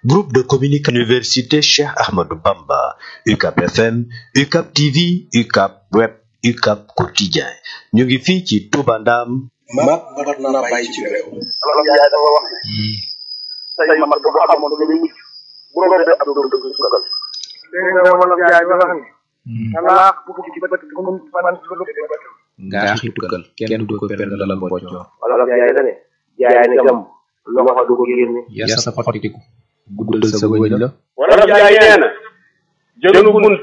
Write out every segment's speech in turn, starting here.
Groupe de communication Université Cheikh Ahmadou Bamba UCAP FM UCAP TV UCAP Web UCAP Quotidien ñu ngi fii ci Touba Ndam mag mat na bàyyi ci réew Wolof Njaay dafa wax ne say mag bu xamoon lu muy mucc bu rombee ab doom dëgg sukkal dégg nga Wolof Njaay wax ne talaax bu ci bët bu mu man lu lu bët ngaa xi tukkal kenn du ko perdalal mboccoor Wolof Njaay da ne jaay ne gam loxo du ko génne yar sa xottiku guddal sa wëñ la Wolof Njaay nee na jënu bunt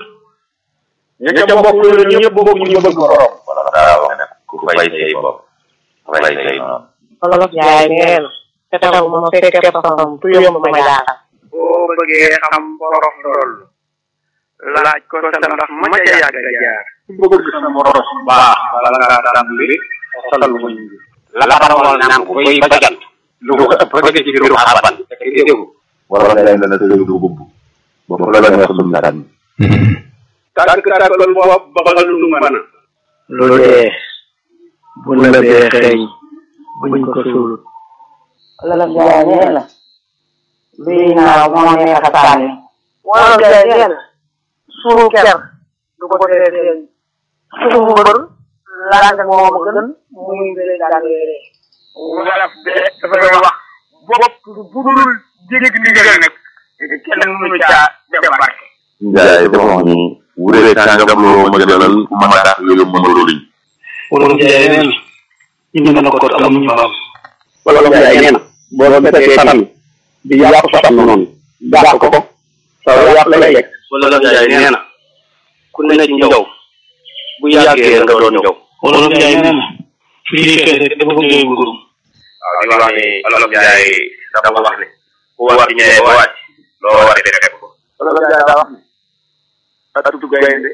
ña ca bokk loolu ñëpp bokk ñu bëgg borom wala daa wax ne ku fay say bopp fay say noonu Wolof Njaay nee na te taw ma fekkee xam tu yomb ma jaaxal boo bëggee xam borom lool laaj ko sa ndax ma ca yàgg a jaar ku bëgg sa moros baax bala ngaa tàmbali xosal muñ bi la xamoon naan ku koy bajan lu ko ëpp rek ci biiru xaban te déggu wala ngay ne la sa du gubb ba fu la neex dum na tànn tànk tàkkal bopp baxal lu mën a lu dee bu la bee xeeñ buñ ko suulut Wolof Njaay nee na luy naaw moo neex a sànni Wolof Njaay nee na suñu ker du ko tee feeñ suñu mbër laaj moo ma gën muy bëre daan weeree wolof de dafay wax bopp bu dul dégg ndigal nag kenn mënu caa def barke njaay dafa wax ni wuree kàngam loo ma gënal ku ma tax yooyu mënuloo liñ Wolof Njaay nee na ñu mën a ko amuñu xam Wolof Njaay nee na boo fekkee tan di yàq sa tam noonu dàq ko sa yàq lay yegg Wolof Njaay nee na ku ne ci njaw bu yàggee nga doon njaw Wolof Njaay nee na fii xeex rek dafa bëgg ngurum waaw di wax ni Wolof Njaay dafa wax ni ku war ci ñëwee ba wàcc loo war di fekk ko Wolof Njaay daa wax ne atu gaynde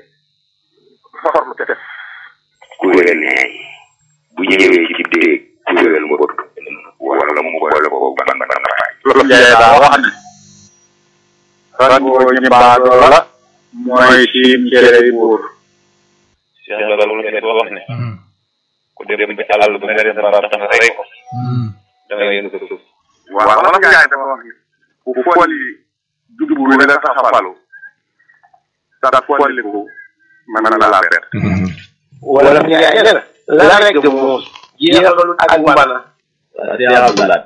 forme te def kuréel neey bu ñëwee ci déeg kuréel mbot wala mu boole ko ban ban raay Wolof Njaay daa wax ne rangoo ñi baadoo la mooy siim cere yi buur Cheikh Ndiaga lu nekk wax ne ku dem bi àll bu nga dem ba tax nga rey ko da nga yëngu sa suuf waaw Wolof Njaay dafa wax ne ku folli jubbu wi la tax a falu sa folliku mën na laa perte Wolof Njaay nee na la rek moom jeexalul ak mbana Abdoulaye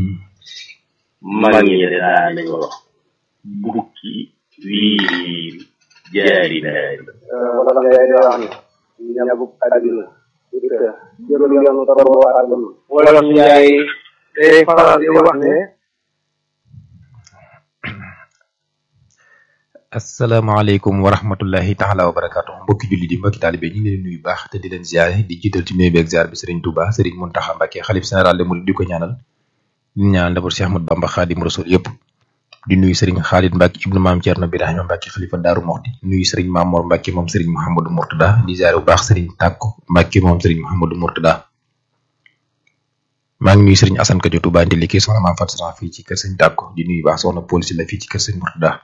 mag ñi de daa nañ wax bukki wiir jaari naari Wolof Njaay daa wax ne ñabuk àddina jërul yoonu toroo àdduna Wolof Njaay day faral di wax ne asalaamaaleykum wa rahmatullahi taala wa barakaatu mbokki julli di mbokki taalibe ñu ngi leen nuyu baax te di leen ziare di jiital ci nuyu beeg ziar bi Serigne Touba Serigne Mountakha Mbacké xalif général de Mouride di ko ñaanal di ñaanal d'abord Cheikh Ahmadou Bamba Khadim Rasoul yëpp di nuyu Serigne Khalid Mbacké ibnu maam Thierno Birahima Mbacké xalifa Daaru Moxti nuyu Serigne Mamour Mbacké moom Serigne Mouhamadou Mourtada di ziare bu baax Serigne Tàkko Mbacké moom Serigne Mouhamadou Mourtada maa ngi nuyu Serigne Assane Kadio Touba ndi liggéey soxna maam Fatou fii ci kër Serigne Tàkko di nuyu baax soxna police la fii ci kër Serigne Mourtada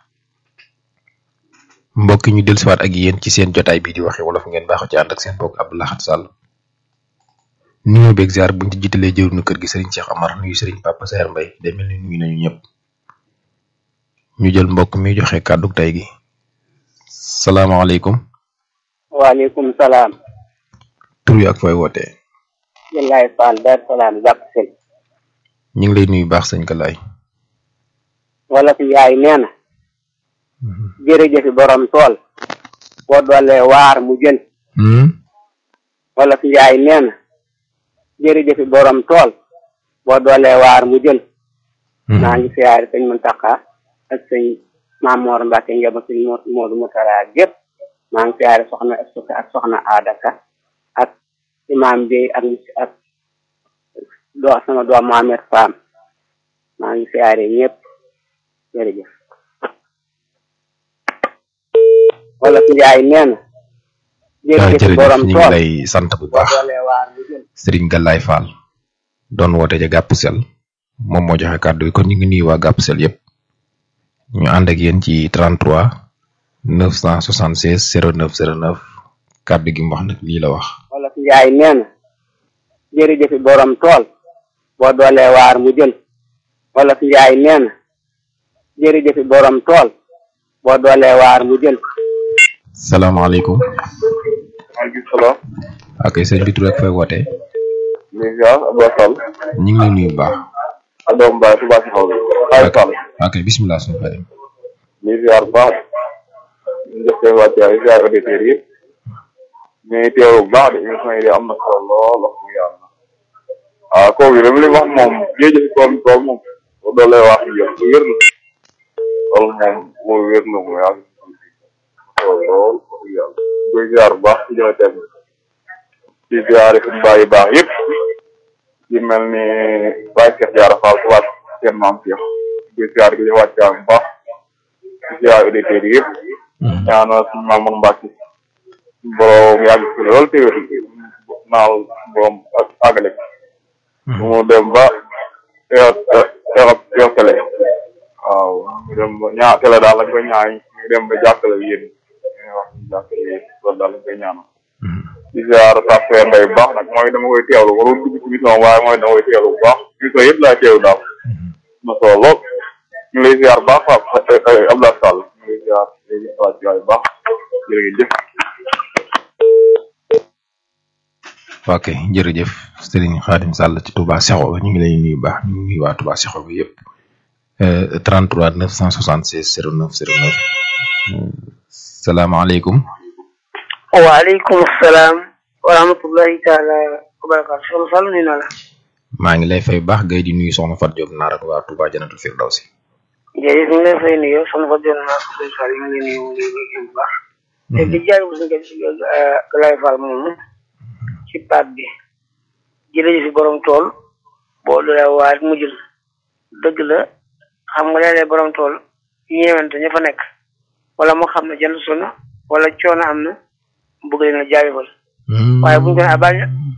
mbokk ñu dellusiwaat ak yéen ci seen jotaay bii di waxe wolof ngeen baaxoo ci ànd ak seen mbokk Abdou Lahad Sall nuyu beeg ziar buñ ci jiitalee jëruñu kër gi Serigne Cheikh Amar nuyu Serigne Papa Saer Mbaye day mel ni nuyu nañu ñëpp ñu jël mbokk mi joxe kàddu tey gi salaamaaleykum waaleykum salaam tur wi ak fooy wootee Yàllaay Fall Dar Salaam jàpp sel ñu ngi lay nuyu baax sëñ Kalaay Wolof Njaay nee na jërëjëfi borom tool boo doolee waar mu jël Wolof Njaay nee na jërëjëfi borom tool boo doolee waar mu jël maa ngi siyaare sëñ Muntaxa ak sëñ Maamoor Mbàkke njaba sëñ Moodu Mutara gépp maa ngi siyaare soxna Estuka ak soxna Adaka ak imaam bi ak ak doo sama doom Mohamed Fam maa ngi siyaare ñëpp jërëjëf Wolof Njaay nee na jërëjëf borom ñu ngi tool lay sant bu baax doolee waar mu jël Serigne Galaay Fall doon woote ca Gàpp Sel moom moo joxe kàddu yi kon ñu ngi nuyu waa Gàpp Sel yëpp ñu ànd ak yéen ci 33 976 09 09 kàddu gi mu wax nag lii la wax. Wolof Njaay nee na jërëjëfi borom tool boo doolee waar mu jël Wolof Njaay nee na jërëjëfi borom tool boo doolee waar mu jël salaamaaleykum maaleykum salaam. ok sëñ bi tur ak fay wootee léegi ziar Abdou Sall. ñu ngi lay nuyu bu baax Adama Mbaye Touba si xaw ma. Aliou Sall. ok bisimilah suñu xarit léegi ziar bu baax. ñu def seen wàccuwaay ziar auditeurs yëpp. mais teewlu bu baax de émission yi de am na solo lool wax dëgg yàlla. waaw kooku yi dama lay wax moom jërëjëf tool tool moom. boo doolee wax ñu jox wér na. loolu moom moo wér na mu yàgg. lool lool wax dëgg yàlla. koy ziar bu baax ci joxe thème bi. ci ziar yi suñu bàyyi baax yëpp. ci mel ni Baye Cheikh Diarra Fall ku wàcc seen maam Cheikh. koy ziar gi di wàccaam bu baax. ci ziar auditeurs yi yëpp. ñaanal suñu Mamour Mbacke. borom yàgg ci lool te wér. naal borom ak àggale. mu dem ba teew teew teew tele. waaw ñu dem ba ñaa tele daal lañ koy ñaay ñu dem ba jàkkale yéen ñu wax ñu jàkkale yéen loolu daal lañ koy ñaanal. di ziar Tafé Mbaye bu baax nag mooy dama koy teewlu warul dugg ci émission waaye mooy dama koy teewlu bu baax émission yëpp laa teew daal. na solo lool ñu lay ziar bu baax Abdoulaye Sall ñu lay ziar léegi waa ci waay bu baax jërëjëf. ok jërëjëf Serigne Khadim Sall ci Touba Sekho ñu ngi lay nuyu bu baax ñu ngi nuyu waa Touba Sekho bi yëpp 33 976 09 09 salaamaaleykum waaleykum salaam wa rahmatullahi taala wa barakaatu soxna Sall nuyu naa la maa ngi lay fay bu baax gay di nuyu soxna Fatou Diop naar ak waa Touba Janatul Firdawsi jërëjëf ñu ngi lay fay nuyu soxna Fatou Diop naar ko Sall ñu ngi lay nuyu mu ngi lay bu baax te di jaay bu suñu si Galaye Fall moomu ci baat bi jërëjëf si borom tool boo dolee waar mu jël dëgg la xam nga léeg-léeg borom tool ñeewante ña fa nekk wala moo xam ne jënd suna wala coono am na bëgg leen a jaayifal waaye buñu ko ne baal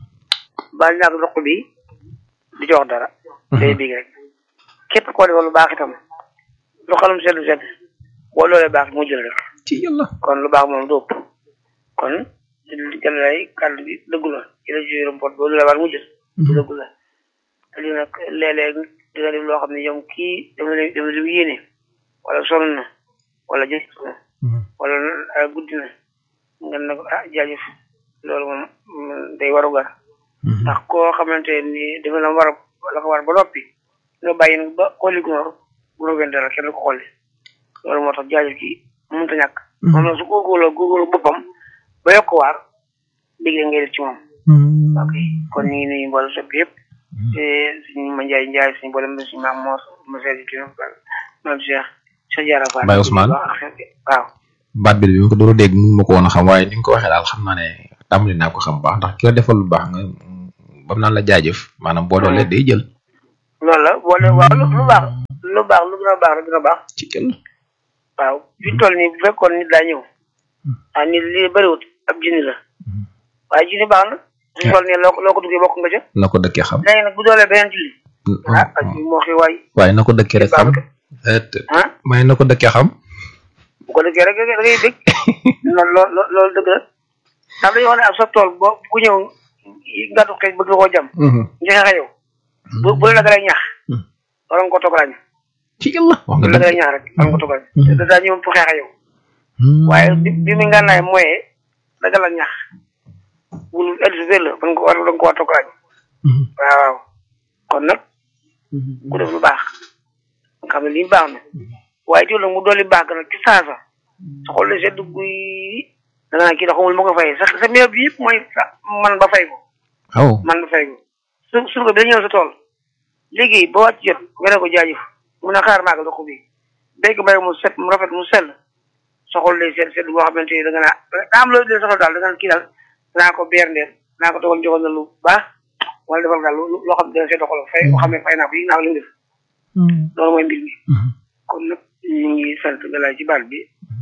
baal ñaak doq bi du jox dara day big rek képp koo defal lu baax itam lu xalum seddu sedd boo loolee baax mu jël rek ci yàlla kon lu baax moom du ëpp kon jël lay kàddu bi dëggu la ci la ci yërëm pot boo loolee war mu jël dëggu la te lii nag léeg-léeg dina def loo xam ne yow kii dama la dama la yéene wala sonn na wala jëf na wala guddi na nga ne ko ah jaajëf loolu moom day waru gar ndax koo xamante ni dafa la war la ko war ba noppi nga bàyyi nag ba xolli gunóor bu rogen dara kenn ko xolli loolu moo tax jaajëf gi mënut a ñàkk moom nag su góorgóorloo góorgóorlu boppam ba yokk waar digle ngay def ci moom ok kon ñu ngi nuyu mboolem soppi yëpp te suñu ma njaay njaay suñu boolem suñu maam moor ma seeti ci maam Cheikh Cheikh Diarra Fall Baye Ousmane waaw baat bi bi ma ko door a dégg mënu ma ko woon a xam waaye ni nga ko waxee daal xam naa ne tàmbali naa ko xam baax ndax ki la defal lu baax nga bam naan la jaajëf maanaam boo doolee day jël loolu la boole waaw lu lu baax lu baax lu gën a baax lu gën a baax ci kenn waaw fi ñu toll nii bu fekkoon nit daa ñëw ah nit li bëriwut ab junni la waaye junni baax na suñu toll nii loo ko loo ko duggee bokk nga ca na ko dëkkee xam léegi nag bu doolee beneen julli ah ak moo xi waay waaye na ko dëkkee rek xam ah waaye na ko dëkkee xam bu ko dëggee rek da ngay dégg loolu loolu loolu dëgg la ndax dañuy wax ne ab sa tool boo ku ñëw ngàttu xeej bëgg koo jam ñu xeexe yow bu bu la dalee ñax wala nga ko toog ràññ ci yàlla wax bu nga la dëgg dalee ñax rek wala nga ko toog ràññ te daa ñëw pour xeexe yow waaye bi bi mu ngànnaay mooyee daga la ñax wul elsi la da nga ko war da nga ko war a toog ràññ waaw waaw kon nag ku def lu baax nga xam ne lii baax na waaye teewul nag mu dolli baax nag ci saasa sa xol la sedd guy da nga naan kii da xamul ma ko fay sa sa meew bi yëpp mooy sa man ba fay ko waaw man ba fay ko su surga bi da ñëw sa tool léegi ba wàcc jot nga ne ko jaajëf mun a xaar maaga dox bi béy ko bay mu set mu rafet mu sell sa xol lay sedd sedd boo xamante ni da nga naa daa am loolu dee sa xol daal da nga naan kii daal naa ko beer ndeel naa ko dogal joxal na lu baax wala defal daal lu loo xam ne dina sedd xol fay boo xam ne fay naa ko yi naa ko li mu def loolu mooy mbir mi kon nag ñu ngi sant galaay ci baat bi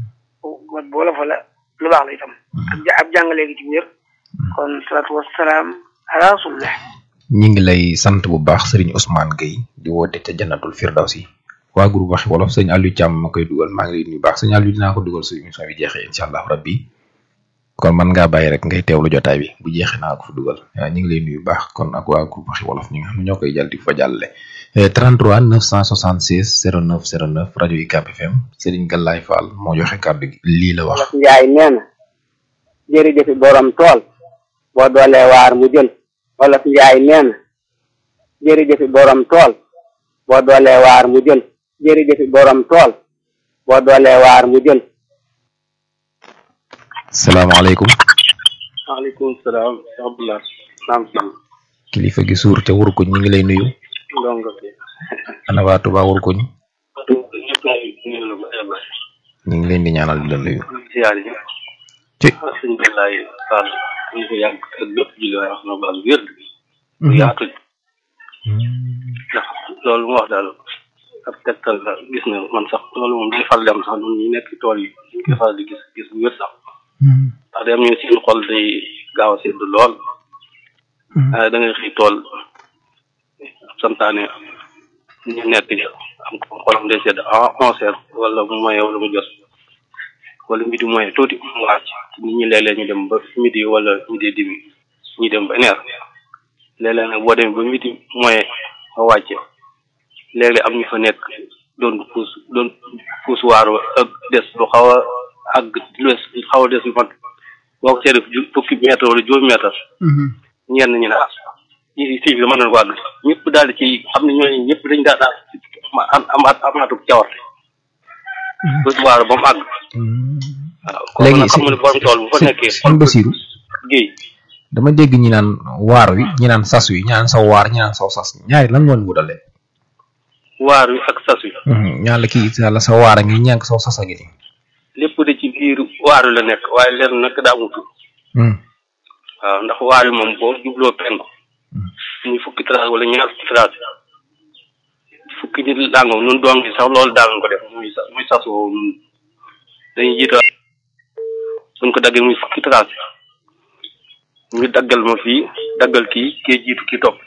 wat boola fa la lu baax la itam ak ja ab jàngalee gi ci wér kon salaatu wasalaam ala rasulillah ñi ngi lay sant bu baax sëriñ Ousmane Gueye di woote ca jannatul firdawsi waa groupe waxi wolof sëñ Aliou Thiam ma koy dugal maa ngi lay nuyu baax sëñ Aliou dinaa ko dugal su émission bi jeexee incha allah rabbi kon man ngaa bàyyi rek ngay teewlu jotaay bi bu jeexee naa ko fa dugal waaw ñu ngi lay nuyu baax kon ak waa groupe waxi wolof ñi nga xam ne ñoo koy jàll di fa jàllale 33 976 09 09 rajo UCAB FM Serigne Galaye Fall moo joxe kàddu gi lii la wax. wolof njaay nee na jërëjëfi borom tool boo doolee waar mu jël wolof njaay nee na jërëjëfi borom tool boo doolee waar mu jël jërëjëfi borom tool boo doolee waar mu jël salaamaaleykum. maaleykum salaam Abdoulaye naam sam kilifa gi suur te wurkuñ ñu ngi lay nuyu. ndongo bi ana waa Touba wurkuñ ñëpp lay nuyu la ba yàlla ñu ngi leen di ñaanal di la nuyu. ziar yi ci sëñ Balaye Fall ñu ko yàgg ak bépp julli waaye wax na baal wér bu yaatu ndax loolu mu wax daal ab tegtal la gis na man sax loolu moom day fal dem sax ñun ñu nekk ci tool yi ñu koy faral di gis gis bu wér sax ndax day am ñu seen xol day gaaw a sedd lool waaye da ngay xëy tool santaane ñu nekk ja am ko xolam day sedd à onze heures wala mu moye wala mu jot wala midi moye tuuti mu wàcc nit ñi léeg-léeg ñu dem ba midi wala midi demi ñu dem ba une heure léeg-léeg nag boo demee ba midi moye nga wàcce léeg-léeg am ñu fa nekk doon puus doon puus waaru ak des lu xaw a àgg lu des xaw a des lu mat boo ko seetee ju fukki mètre wala juróomi mètre ñenn ñi ne ah ñi si bi mën nañu ko àgg ñëpp daal di ci xam ne ñooñu ñëpp dañ daal daal am amaat amaatu cawarte puus waaru ba mu àgg waaw kon léegi nag xam nga ne borom tool bu fa nekkee sëñ Basiru géey dama dégg ñi naan waar wi ñi naan sas wi ñi naan saw waar ñi naan saw sas ñaari lan moo leen wutale waar wi ak sas wi ñaan la kii yàlla sa waar a ngi ñànk saw sas a ngi nii lépp de ci biir waar wi la nekk waaye leen nag daa mutu waaw ndax waar wi moom boo jubloo penku muy fukki trace wala ñaar fukki trace fukki nit làngoo nun doom gi sax loolu daal ko def muy sa muy sas woowu nun dañuy jiita buñ ko daggee muy fukki trace ñu daggal ma fii daggal kii kee jiitu kii topp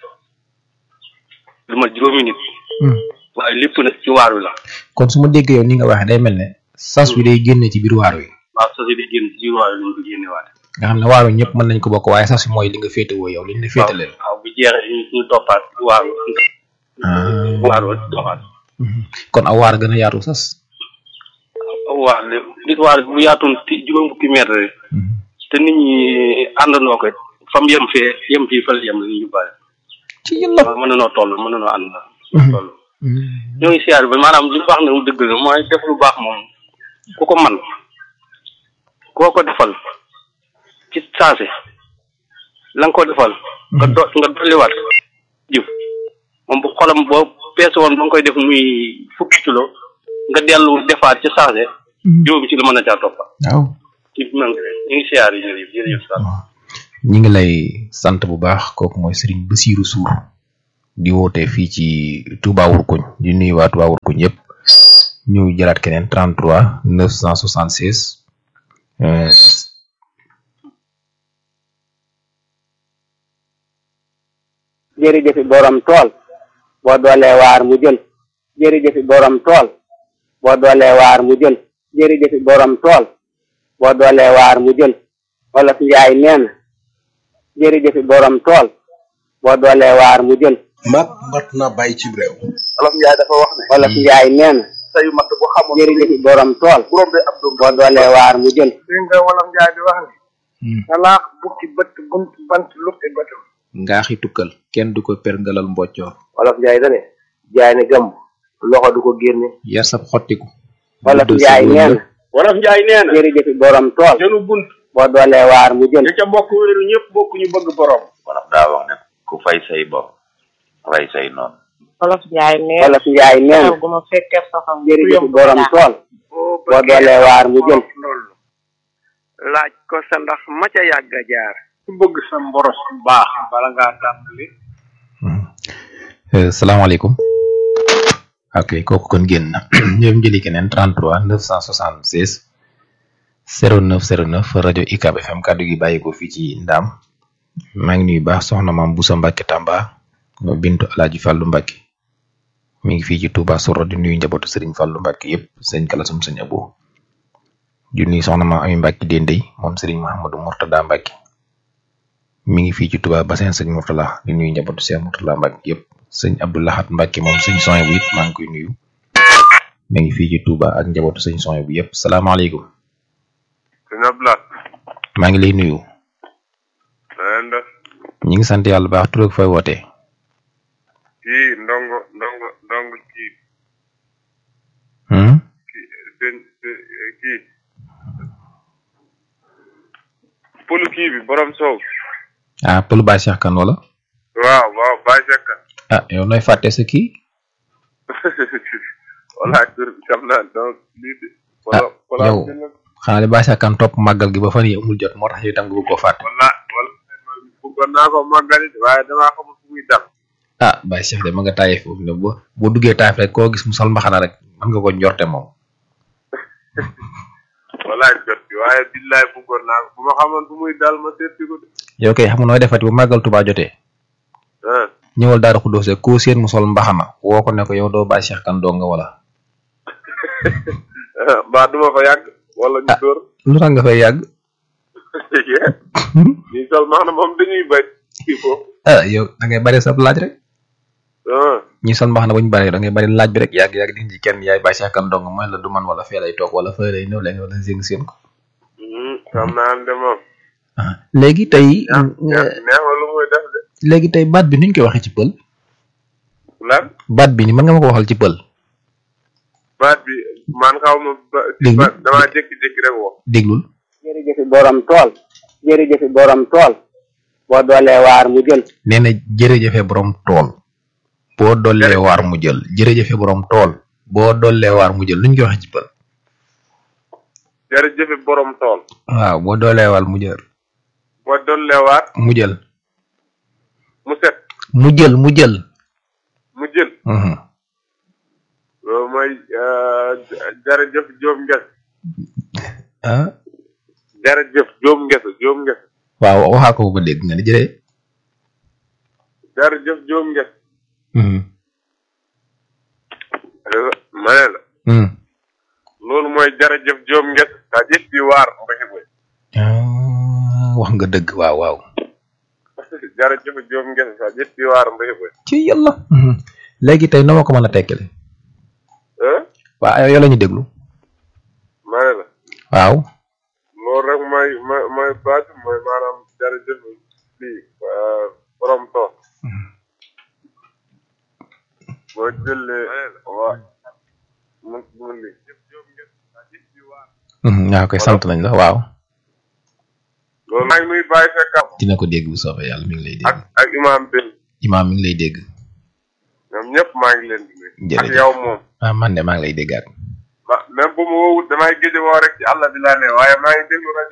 lu ma juróomi nit waaye lépp nag ci waar wi la kon su ma déggee yow ni nga waxee day mel ne sas wi day génne ci biir waar wi waaw sas yi di génn ci biir waar wi lañ ko génne waate nga xam ne waar wi ñëpp mën nañ ko bokk waaye sas wi mooy li nga féetewoo yow li ñu la féetaleel waaw bu jeexee ñu ñu toppaat waar wi waar wi doxaat kon aw waar gën a yaatu sas waar de nit waar bu yaatoon ti juróom fukki mètre rek te nit ñi àndandoo ko fam yem fee yem fii fële yem la ñu bàyyi ci yàlla waaw mën nanoo toll mën nanoo ànd toll ñoo ngi siyaar bi maanaam li mu wax ne mu dëgg la mooy def lu baax moom ku ko man koo ko defal ci saase la nga ko defal nga do nga dolliwaat jëf moom bu xolam boo peese woon ba nga koy def muy fukki kilo nga dellu defaat ci saase juróom ci la mën a caa toppa waaw ci man ñu ngi siyaar yi jërëjëf jërëjëf Sall ñi ngi lay sant bu baax kooku mooy Serigne Bassirou Sour di woote fii ci Touba Wurkuñ di nuyu waa Touba Wurkuñ yëpp ñu jëlaat keneen 33 976 euh, jërëjëfi borom tool boo doolee waar mu jël jërëjëfi borom tool boo doolee waar mu jël jërëjëfi borom tool boo doolee waar mu jël wolof njaay nee na jërëjëfi borom tool boo doolee waar mu jël mat mat na bàyyi ci réew Wolof Njaay dafa wax ne wolof njaay nee na sayu mat bu xamoon jërëjëfi borom tool borom de ab doom boo doolee waar mu jël dégg nga Wolof Njaay di wax ne talaax bukki bët bunt bant lukki bëtam ngaaxi tukkal kenn du ko perngalal mboccoor Wolof Njaay dane jaay ne gàmm loxo du ko génne yar sab xottiku wolof njaay nee na Wolof Njaay nee na jërëjëfi borom tool jënu bunt boo doolee waar mu jël ña ca bokk wéeru ñëpp bokk ñu bëgg borom wolof daa wax ne ku fay say bor rey say noonu wolof njaay nee wolof njaay nee na gu ma fekkee soxam jërëjëfi borom tool boo doolee waar mu jël loolu laaj ko sa ndax ma ca yàgg a jaar ku bëgg sa mboros bu baax bala ngaa tàmbali Euh, salaamaaleykum ok kooku kon génn na ñoom jëli keneen 33 976 09 09 rajo UCAB FM kàddu gi bàyyi ko fii ci Ndaam maa ngi nuyu baax soxna maam Boussa Mbacke Tamba bintu Alaaji Fàllu Mbacke mi ngi fii ci Touba Soro di nuyu njabootu Serigne Fàllu Mbacke yëpp sëñ Kalasum sëñ Abo di nuyu soxna ma Ami Mbacke Dendey moom Serigne Mouhamadou Mourtada Mbacke mi ngi fii ci Touba Bassin sëñ Mourtala di nuyu njabootu Cheikh Mourtala Mbacke yëpp sëñ Abdoulahat Mbacke moom sëñ Soye bu it maa ngi koy nuyu mi ngi fii ci Touba ak njabootu sëñ Soye bu yëpp salaamaaleykum. sëñ Abdoulaye. maa ngi lay nuyu. na ngeen def. ñi ngi sant yàlla baax tur ak fay wootee. kii ndongo ndongo ndongo kii. Hmm? kii sëñ kii. pëlu kii bi borom sow. ah pël Baye Cheikh Kane wala. waaw waaw Baye Cheikh Kane. ah yow nooy fàtte sa kii. wala tur bi xam naa donc lii de. ah yow xanaa li Baye Cheikh Kane topp màggal gi ba fan yi amul jot moo tax yow itam nga bëgg koo fàtte. wala wala bëggoon naa ko màggali waaye damaa xamul fu muy dal. ah Baye Cheikh de ma nga taayee foofu ne boo boo duggee taayef rek koo gis mu sol mbaxana rek mën nga ko njorte moom. walaay jot bi waaye billaay bëggoon naa ko bu ma xamoon fu muy dal ma seeti ko de. yow kay xam nga nooy defati bu màggal Tuubaa jotee. ah ñëwal daara Xuddoos rek koo seen mu sol mbaxana woo ko ne ko yow doo Baye Cheikh Kane doo nga wala. mbaa duma fa yàgg. wala ñu dóor. lu tax nga fay yàgg. ñi sol max na moom dañuy bay il faut. ah yow da ngay bari sab laaj rek. ah ñi sol mbaxana bu ñu bari da ngay bari laaj bi rek yàgg yàgg di ci kenn yaay Baye Cheikh Kane dong mooy la du man wala fee lay toog wala fee lay ñëw leen wala zing seen ko. xam naa ne moom. léegi tey. neex lu muy def de. léegi tey baat bi ni ñu koy waxee ci pël. lan. baat bi ni mën nga ma ko waxal ci pël. baat bi man xaw ma ba. Déglu. ba damaa jékki-jékki rek wax. déglul. jërëjëfi borom tool jërëjëfi borom tool boo doolee waar mu jël nee na jërëjëfe borom tool. boo dollee waar mu jël jërëjëfe borom tool. boo dollee waar mu jël lu ñu koy waxee ci pël. jërëjëf borom tool. waaw boo dollee waar mu jël. boo dolleewaat mu jël. mu set mu jël mu jël. mu jël. Mhm. loolu mooy jërëjëf Jóob Nges. ah. jërëjëf Jóob Nges Jóob Nges. waaw waxaa ko ba dégg nga ni jëree. jërëjëf Jóob Nges. Mhm. ma ne la. Mhm. loolu mooy jërëjëf Jóob Nges. daa jëf bi waar mbéy mi. ah wax nga dëgg waaw waaw. jërëjëf Jóob Nges daa jëf bi waar mbéy mi. ci yàlla. léegi tey noo ma ko mën a tekkale. ah waaw yow la ñu déglu. ma ne la. waaw. loolu rek mooy mooy mooy baat mooy maanaam jërëjëf lii borom tool. boo jëlee waa mu mu lii. Mhm, waaw koy sant nañ la waaw. loolu maa ngi nuy bàyyi fekk dina ko dégg bu soobee yàlla mi ngi lay dégg. ak ak imaam Ben imaam mi ngi lay dégg. ñoom ñëpp maa ngi leen di nuyu. ak jërëjëf yow moom. ah man de maa ngi lay déggaat. ma même bu ma woowut damay géej woo rek ci àll bi laa ne waaye maa ngi déglu rajo